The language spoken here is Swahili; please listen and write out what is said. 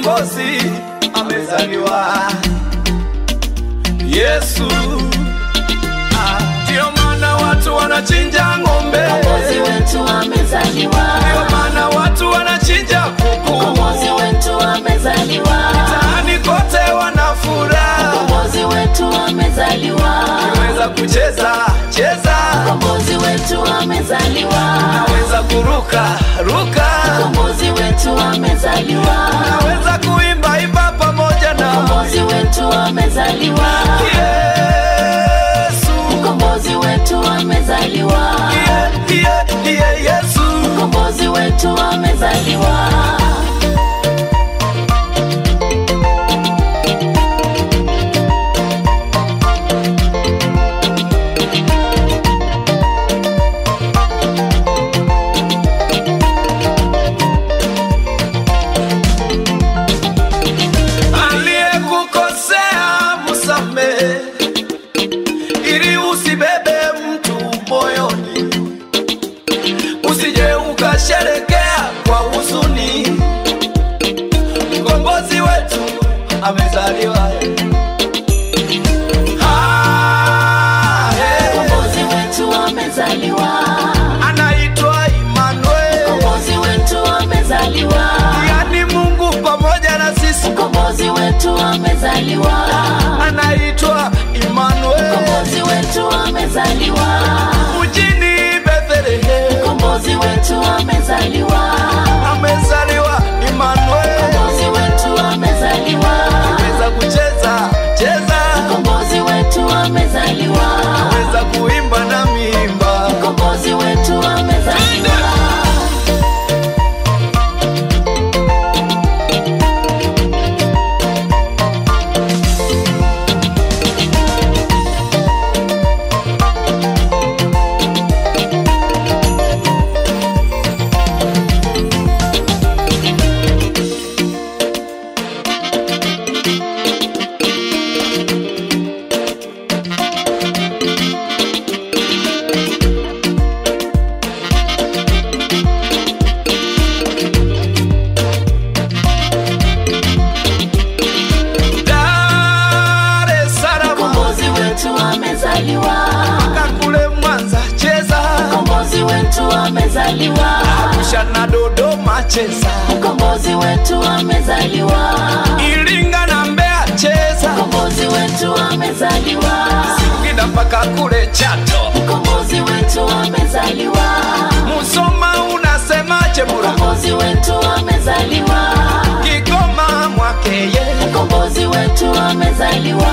mkombozi amezaliwa Yesu. Ah, Ndio maana watu wanachinja ng'ombe, Mkombozi wetu amezaliwa. ndio maana watu wanachinja kuku, Mkombozi wetu amezaliwa. mtaani kote wana furaha, Mkombozi wetu amezaliwa. naweza kucheza cheza, Mkombozi wetu amezaliwa. naweza kuruka ruka, Mkombozi wetu amezaliwa. naweza kuimba imba pamoja na Mkombozi wetu amezaliwa. Yesu. Mkombozi wetu amezaliwa. Yeah, yeah, yeah, Yesu. Mkombozi wetu amezaliwa. Aliyekukosea msamehe, ili usibebe mtu moyoni, usije ukasherekea kwa huzuni. Mkombozi wetu amezaliwa. Ah, eh, Mkombozi wetu amezaliwa. anaitwa Emmanuel, Mkombozi wetu amezaliwa. yani Mungu pamoja na sisi. Mkombozi wetu amezaliwa. Anaitwa Emmanuel, Mkombozi wetu amezaliwa. mjini Bethlehem. Mkombozi wetu amezaliwa. amezaliwa Emmanuel, Mkombozi wetu amezaliwa. weza kucheza cheza, Mkombozi wetu amezaliwa. weza kuimba na miimba. Mkombozi wetu amezaliwa. Dar es Salaam Mkombozi wetu amezaliwa. kakule Mwanza cheza, Mkombozi wetu amezaliwa. Arusha na Dodoma cheza, Mkombozi wetu amezaliwa. Iringa na Mbeya cheza, Mkombozi wetu amezaliwa. Singida mpaka kule Chato, Mkombozi wetu amezaliwa. Musoma unasemaje Mura, Mkombozi wetu amezaliwa. Kigoma Mwakeye, Mkombozi wetu amezaliwa.